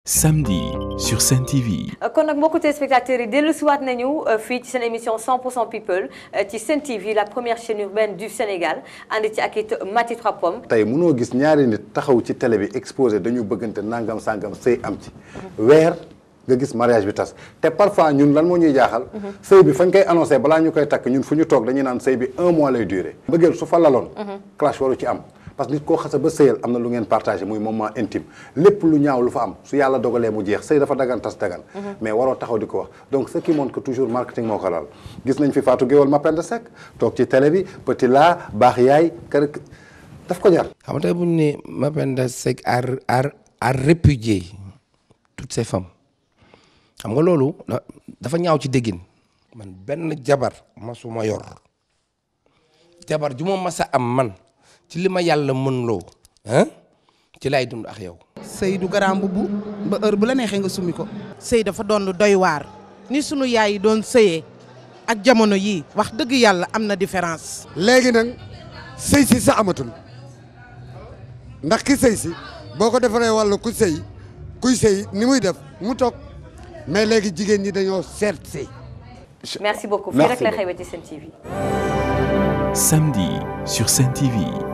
Samedi sur Sen TV. kon nag mbokku téléspectateurs yi dellu siwaat nañu fii ci seen émission 100% people ci Sen TV la première chaîne urbaine du Sénégal ànd ci ak it Mati Trois Pommes. tey mënoo gis ñaari nit taxaw ci télé bi exposé dañu bëggante nangam sangam sëy am ci weer nga gis mariage bi tas te parfois ñun lan moo ñuy jaaxal sëy bi fañ koy annoncé balaa ñu koy takk ñun fu ñu toog dañuy naan sëy bi un mois lay duré bëggeel su fa laloon clash waru ci am parce que nit koo xasa ba sëyal am na lu ngeen partagé muy moment intime lépp lu ñaaw lu fa am su yàlla dogalee mu jeex sëy dafa dagan tas dagan mais waroo taxaw di ko wax donc ce qui montre que toujours marketing moo ko lal gis nañ fi Fatou Guewel Mapenda Seck toog ci télé bi petit la baax yaay kër daf ko jar xam nga tey bu ñu ne Mapenda Seck a a a répudié toutes ces femmes xam nga loolu dafa ñaaw ci déggin man benn jabar masuma yor jabar ju ma mas a am man ci li ma yàlla mën loo ah ci lay dund ak yow. sëy du garaam mbubb ba heure bu la neexee nga summi ko. sëy dafa doon lu doy waar ni sunu yaay yi doon sëyee ak jamono yii wax dëgg yàlla am na différence. léegi nag sëy si sa amatul ndax ki sëy si boo ko defaree wàllu ku sëy kuy sëy ni muy def mu toog mais léegi jigéen ñi dañoo seet sëy merci beaucoup fii Merci rek la beaucoup. xewee ci Sen TV. Samedi sur Sen TV.